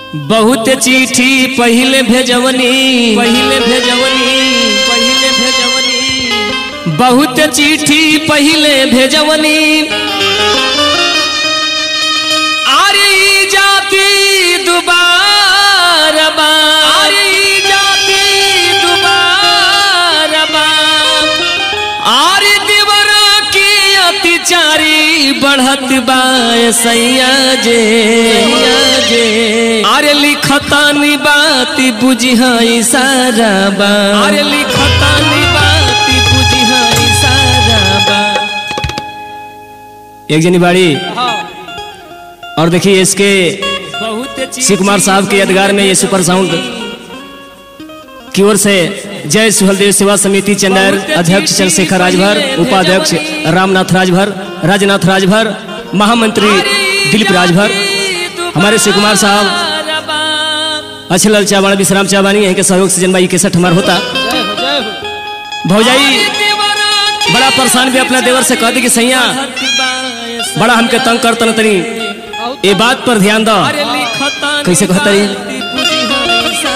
बहुत चिट्ठी पहिले भेजवनी पहिले भेजवनी पहिले भेजवनी बहुत चिट्ठी पहिले भेजवनी आरे ई जाति दुबार बा आरे ई जाति दुबार बा आरे देवर की अत्याचारी बढ़त बा सैया जे सैया जे अरे लिखतानी बात बुझिहा इशारा बा अरे लिखतानी बात बुझिहा इशारा बा एक जनी बाड़ी और देखिए इसके शिव कुमार साहब के यादगार में ये सुपर साउंड की ओर से जय सुहलदेव सेवा समिति चंदेर अध्यक्ष चंद्रशेखर राजभर उपाध्यक्ष रामनाथ राजभर राजनाथ राजभर महामंत्री दिलीप राजभर हमारे शिव कुमार साहब अच्छे लाल चावाण विश्राम चावानी यहीं के सहयोग से जन्मा इकसठ हमार होता भौजाई बड़ा परेशान भी अपना देवर से कह दी कि सैया बड़ा हमके तंग कर तन तनी ये बात पर ध्यान दो कैसे कहता रही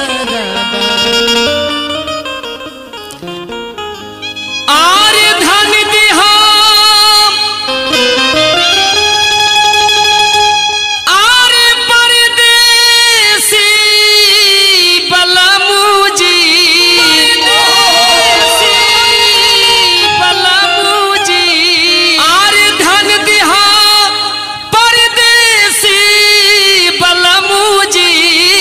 आरे धन दिहा आरे परदेसी बलमुजी बलमुजी आरे धन दिहा परदेसी बलमुजी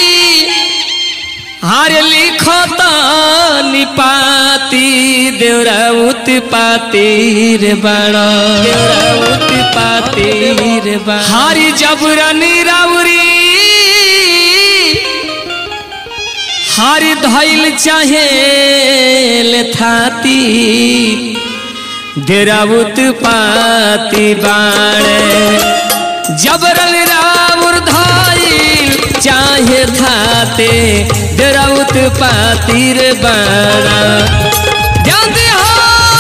हार लिखता निपाती देवराउत पातीर बड़ा देवराउत पातीर बड़ा हारी जबरनी राउरी हारी धैल चाहे थाती देराउत पाती बाणे जबरन राउर धाइल चाहे थाते देराउत पातीर बाणा ध्यान दे हो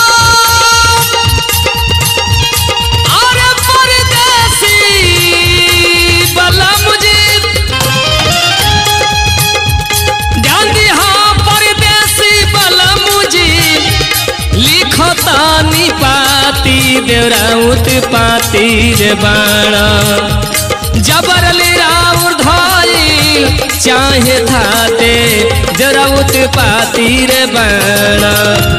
अरे परदेसी बला मुझे ध्यान दी हाँ परदेसी बला मुझे लिखतानी पाती देवराउत पाती रे बाणा जबरल राउर धइल चाहे थाते देवराउत पाती रे बाणा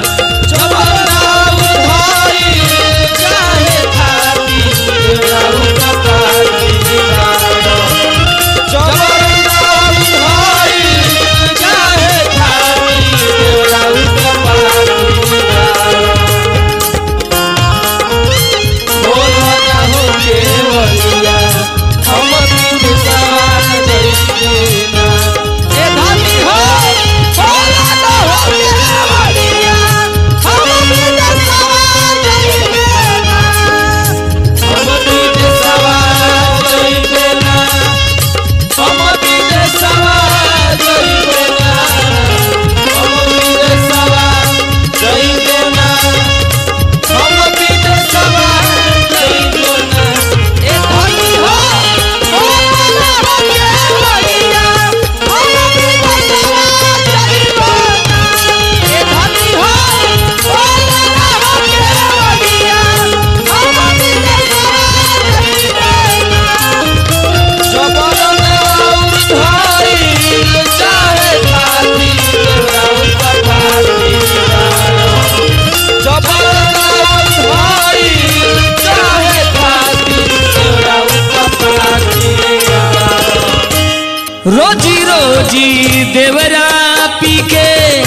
रोजी रोजी देवरा पी के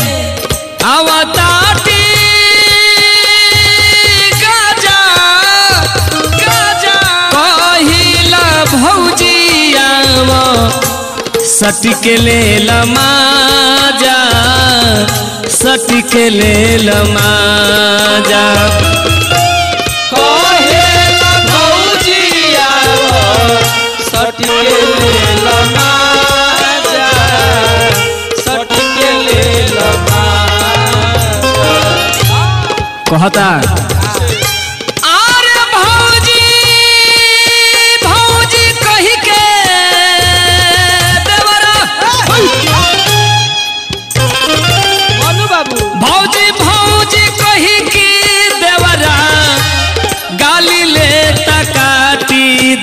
आवताटी गाजा गाजा कहिला भौजी आव सटिक ले लमाजा सटिक ले लमाजा कहता आरे भौजी भौजी कही के देवर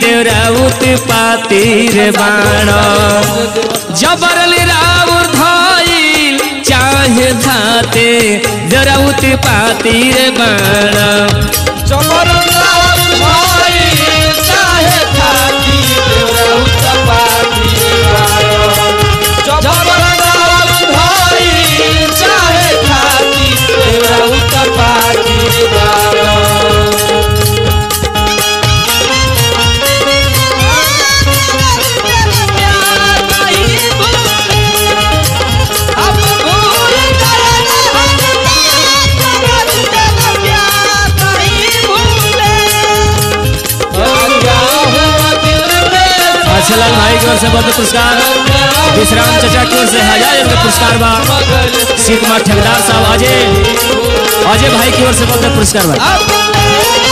देवराउत पातिर बाण जबरली राउर धइल चाहे धाते देवराउत पातिर बाण अच्छा लाल भाई की ओर से बहुत पुरस्कार विश्राम चचा की ओर से हजार रुपये पुरस्कार बा शिव कुमार ठेकेदार साहब अजय अजय भाई की ओर से बहुत पुरस्कार बा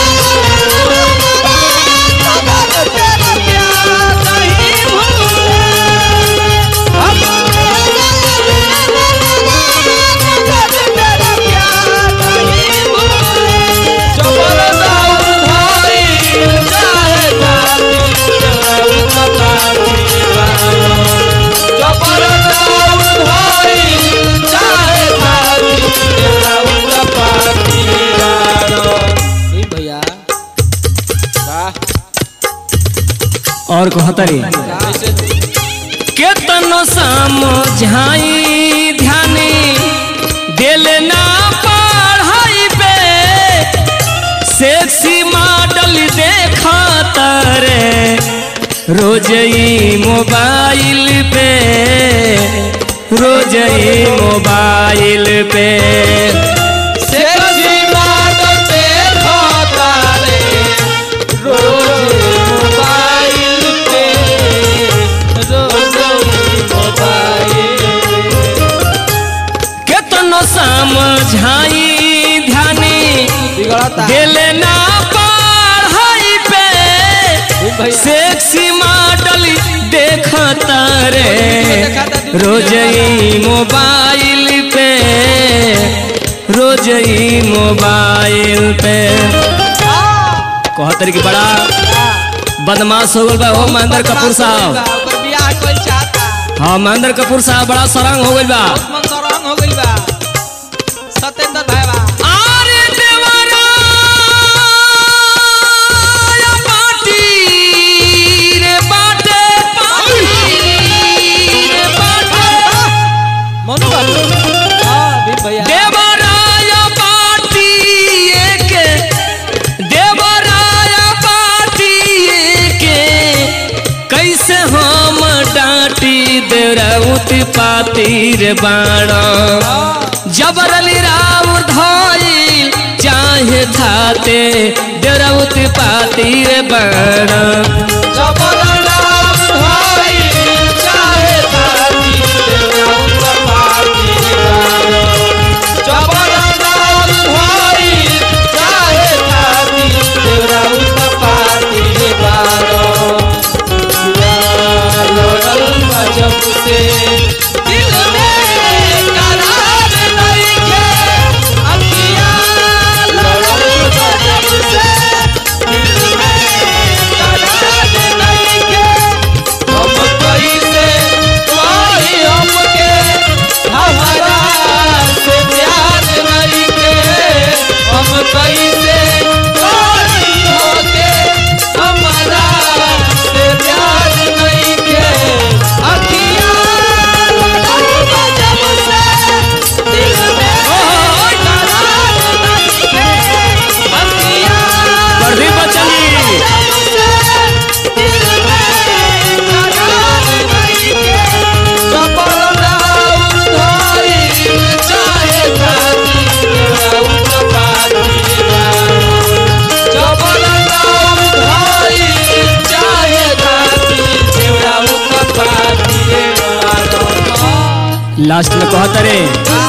भैया वाह और कहतरी केतनो समझाई ध्यानी दिल ना पढ़ाई पे सेक्सी मॉडल देखा तारे रोज ही मोबाइल पे रोज ही मोबाइल पे सेक्सी मॉडल देखो तारे रोज मोबाइल पे रोज मोबाइल केतनो समझाई ध्यानी बिगड़ता दिल ना पढ़ाई पे भैया सेक्सी मॉडल देखता रे रोज ही मोबाइल पे रोज ही मोबाइल पे कहतर की बड़ा बदमाश हो गल बा हो महेंद्र कपूर साहब ओकर बियाह कोई चाहता हाँ महेंद्र कपूर साहब बड़ा सरंग हो गल बा मन सरंग हो गइल बा सत्येंद्र भाई बा आरे देवरा या पाटी रे बाटे पाटी रे बाटे मनु बाबू हां भीम भैया देवराया पाटी के देवराया पाटी के कैसे हम डांटी देवराउत पातिर बाण जबरली राउर धइल चाहे थाते देवराउत पातिर बाण जबरनाम भाई चाहे ताती देवरा उतर पाती गानो जबरनाम भाई चाहे ताती देवरा उतर पाती गानो लड़ल जब से दिल में करार नहीं के अखियां लड़ल जब से दिल में करार नहीं के हम कैसे कोई हमके हमारा से प्यार नहीं के हम कैसे कोई होके हमारा से प्यार नहीं के अखियां लड़ल जब से दिल में करार नहीं के अखियां प्रदीप बच्चन जी लास्ट में कहता रे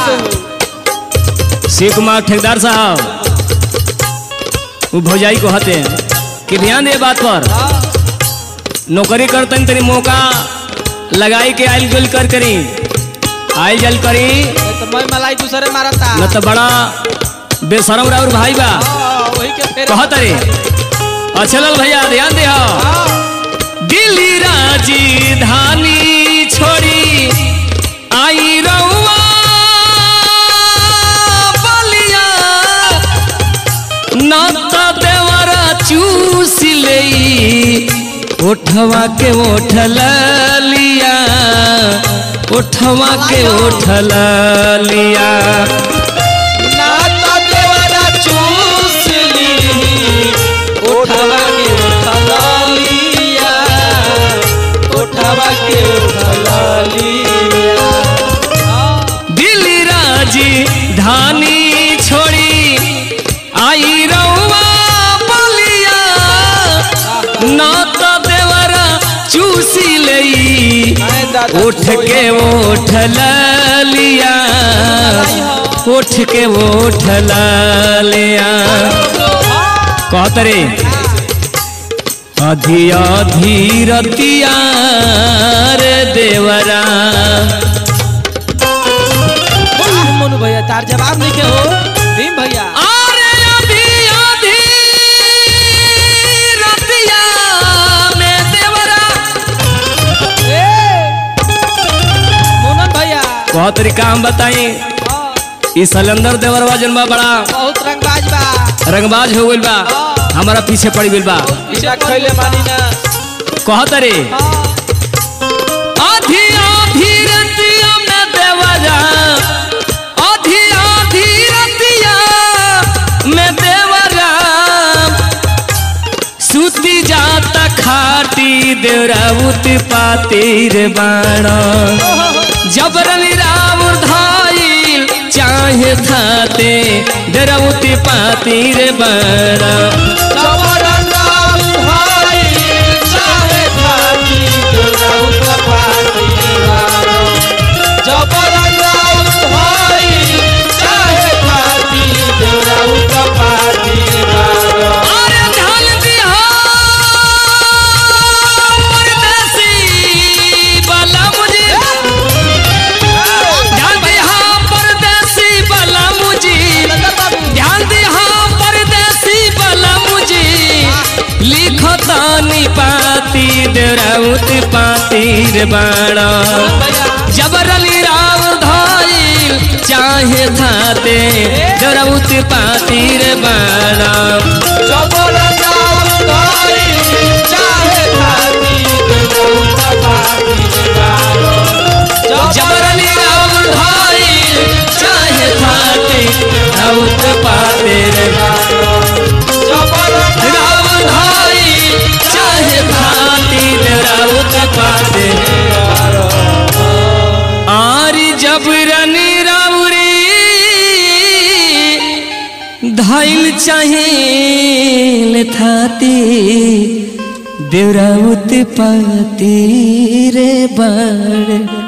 शिव कुमार ठेकेदार साहब वो भौजाई को हते कि ध्यान दे बात पर नौकरी करतन तनी मौका लगाई के आइल जुल कर करी आइल जल करी तो मैं मलाई दूसरे मारता न तो बड़ा बेशरम राउर भाई बा हाँ, वही के फेरे कहत रे अच्छा लाल भैया ध्यान दे हाँ, उठवा के उठल लिया उठवा के उठल लिया ना तो देवरा चूस ली उठवा के उठला लिया उठवा के उठला लिया दिल राजी धानी छोड़ी आई रउआ बलिया ना तो देवरा चूसी लई आए दादा उठ के उठ लिया उठ के उठ लिया कहत रे अधी अधी रतिया रे देवरा वाह, मोनू भैया तार जवाब नहीं के हो भीम भैया अरे अधी अधी रतिया में देवरा ए मोनन भैया बहुत तरीका हम बताई हाँ, ई सलेंदर देवरवा जन बा बड़ा बहुत रंगबाज बा रंगबाज हो गइल बा हमारा पीछे पड़ गइल बा पीछा खैले मानी ना कहत रे हाँ, आधी आधी रतिया में देवरा आधी आधी रतिया में देवरा सुती जाता खाटी देवराउत पातिर बाणा जबरन राम धाइल चाहे थाते देवराउत पातिर बाणा जबरन राम भाई, चाहे खाती दुर्गाऊ का पाती वारो। जबरन राम भाई, चाहे खाती दुर्गाऊ का पाती वारो। अरे ढाल दिया परदेसी वाला मुझे ध्यान दिया परदेसी वाला मुझे ध्यान दिया परदेसी वाला मुझे लिखतानी पाती देराउत पातीर बाणा जबरली राव धाइल चाहे थाते देराउत पातीर बाणा जबरन राम भाई, चाहे खाती दुर्गाऊ का पाती वारो। जबरली राम धाइल चाहे थाते देराउत पातीर जबरन राम धाइल चाहे थाते देराउत पातीर आरी जबरनी राउरी धाइल चाहिल थाती देवराउत पाती रे बड़